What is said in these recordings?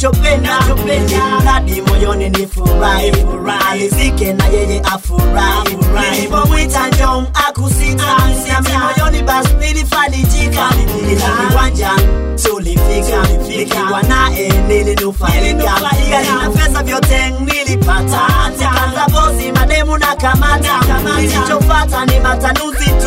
nachopenda mradi moyoni ni furahi alizike na yeye afurahi nilipomwita njong akusita nami moyoni basi nilifalijika ila kiwanja tulifika nikiwa naye nilinufaika gari na pesa vyote nilipata kaza bosi mademu na kamata nilichopata ni matanuzi tu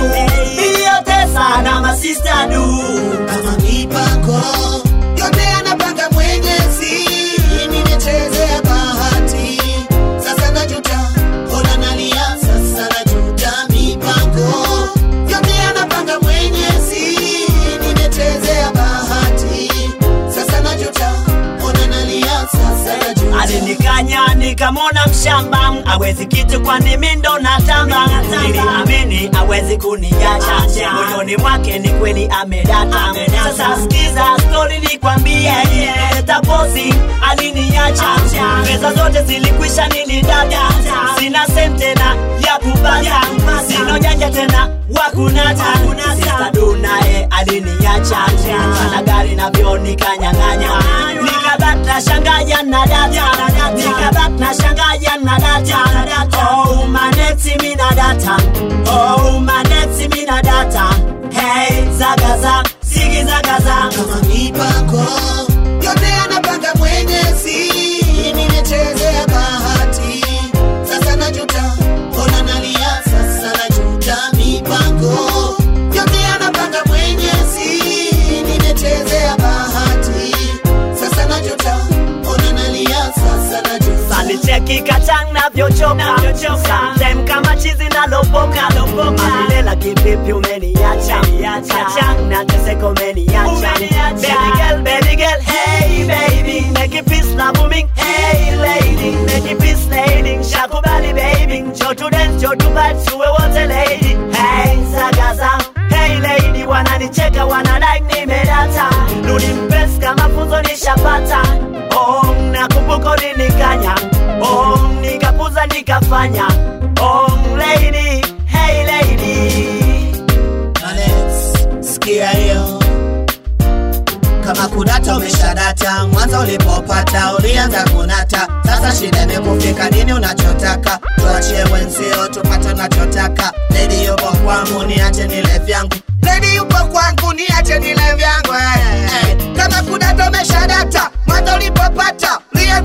iliyotesa na masista du kama mipango yote anapanga Mwenyezi, nimechezea bahati sasa najuta, ona nalia sasa najuta. Mipango yote anapanga Mwenyezi, nimechezea bahati sasa najuta, ona nalia sasa najuta. alinikanya nikamwona mshamba awezi kitu kwani mindo na tamba niliamini awezi kuniacha moyoni mwake ni kweli amedata sasa sikiza stori nikwambie taposi aliniacha pesa zote zilikwisha nilidada sina sent tena ya kupata sina janja tena wakunata sista dunaye aliniacha ana gari navyo nikanyang'anya nikabata shangaya na data nikabata shangaya na data oh maneti mina data oh maneti mina data hey zagaza sigi zagaza kama mipango yote anapanga Mwenyezi, nimechezea bahati sasa najuta, ona nalia sasa najuta. Mipango yote anapanga Mwenyezi, nimechezea bahati sasa najuta, ona nalia sasa najuta. alicheki kachang navyochoka Sometime kama chizi nalopoka mamilela kivipi umeniacha kachang na teseko umeniacha baby girl baby girl hey baby make it peace na booming hey lady make it peace lady shakubali baby njoo tu dance njoo tu party tuwe wote lady hey zagaza hey lady wananicheka wanadai nimedata rudi mpesi kama funzo nishapata oh nakumbuka ulinikanya oh nikapuza nikafanya oh lady hey lady Alex, sikia hiyo kama kudata umeshadata mwanzo ulipopata ulianza kunata sasa shida imekufika nini unachotaka tuachie wenzio tupate unachotaka ledi yupo kwangu niache nile vyangu ledi yupo kwangu niache nile vyangu hey, hey. kama kudata umeshadata mwanzo ulipopata ulianza